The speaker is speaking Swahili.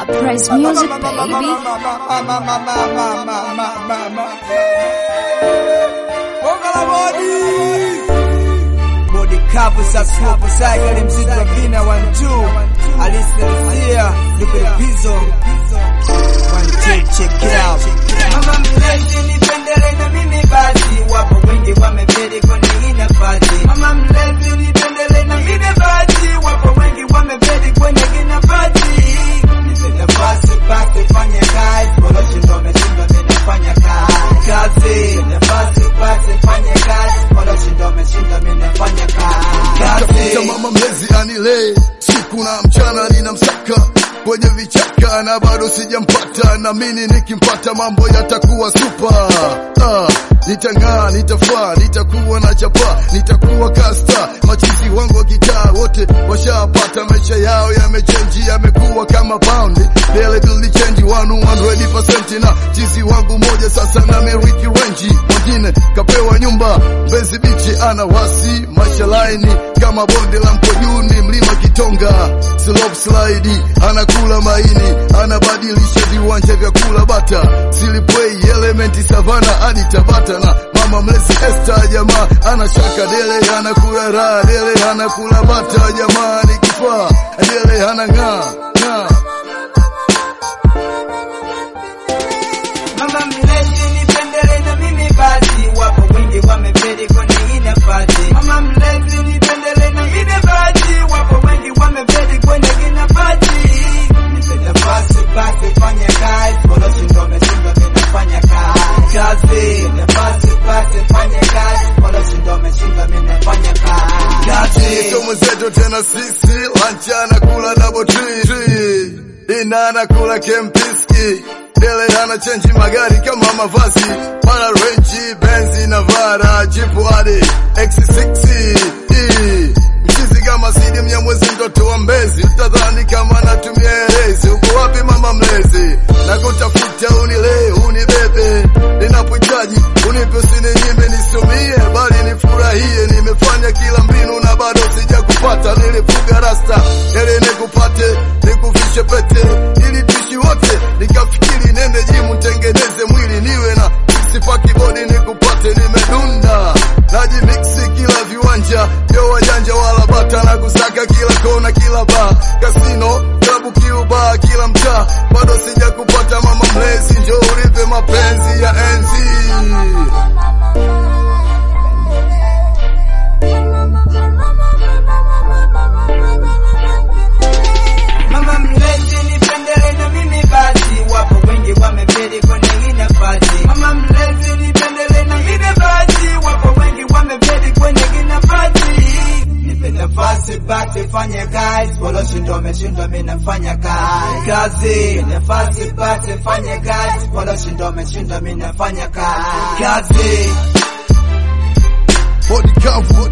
Uprise music, baby. Body kavu za slow cycle mzito wa vina 1 2 Alicia Liquid Pizzo 1 2 check it out Mama mlezi nipendele na mimi basi wapo wengi wamefeli kwenye hii nafasi Mama mlezi nipendele na mimi basi wapo wengi wamefeli kwenye hii nafasi Nipe nafasi basi fanya kazi Waloshindwa wameshindwa mimi nafanya kazi Kazi nafasi basi fanya kazi Waloshindwa wameshindwa mimi nafanya kazi Tafuta mama mlezi anilee siku na mchana ninamsaka kwenye vichaka na bado sijampata, na mimi nikimpata mambo yatakuwa super. Ah, nitang'aa, nitafaa, nitakuwa na chapa, nitakuwa kasta. Machizi wangu wa kitaa wote washapata, maisha yao yamechenji, yamekuwa kama pound. Daily bill change 100% na chizi wangu moja sasa na meriki renji, mwingine kapewa nyumba Mbezi bichi, ana wasi maisha laini kama bonde la Mkojuni, mlima Kitonga, slope slide, anakula maini, anabadilisha viwanja vya kula bata, silipwei elementi savana hadi Tabata, na mama mlezi Esther, jamaa anashaka dele, anakula raha dele, anakula bata, jamaa ni kifaa dele, anang'aa ng'aa Mama mlezi nipendele na mimi basi, wapo wengi wamefeli kwenye hii nafasi. Mama mlezi nipendele na mimi basi, wapo wengi wamefeli kwenye hii nafasi. Nipe nafasi basi fanya kazi, waloshindwa wameshindwa mimi nafanya kazi. Kazi nafasi basi fanya kazi, waloshindwa wameshindwa mimi nafanya kazi. Kazi Sio mwenzetu tena sisi, lancha anakula double tree tree. Dina anakula kempiski Dele ana chenji magari kama mavazi Mara Range, Benzi na Vara Jipu hadi X6 E. Mchizi kama Sidi Mnyamwezi mtoto wa Mbezi Utadhani kama natumia erezi Uko wapi mama mlezi Nakutafuta unilee unibebe Ninapohitaji unipe usininyime nisumie Bali nifurahie nimefanya kila mbinu na bado sijakupata Nilifuga rasta ili nikupate nikufishe pete ili tuishi wote nikafikiri nende jimu tengeneze mwili niwe na sifa kibodi nikupate nimedunda najimiksi kila viwanja vyo wajanja wala bata na kusaka kila kona kila baa kasino klabu kiuba kila mtaa bado sijakupata mama mlezi njo uripe mapenzi ya enzi Mama mlezi nipendele na mimi basi, wapo wengi wamefeli kwenye hii nafasi. Mama mlezi nipendele na mimi basi, wapo wengi wamefeli kwenye hii nafasi. Nipe nafasi basi fanye kazi, waloshindwa wameshindwa, mimi nafanya kazi. Kazi nafasi basi fanye kazi, waloshindwa wameshindwa, mimi nafanya kazi. Kazi bodi kavu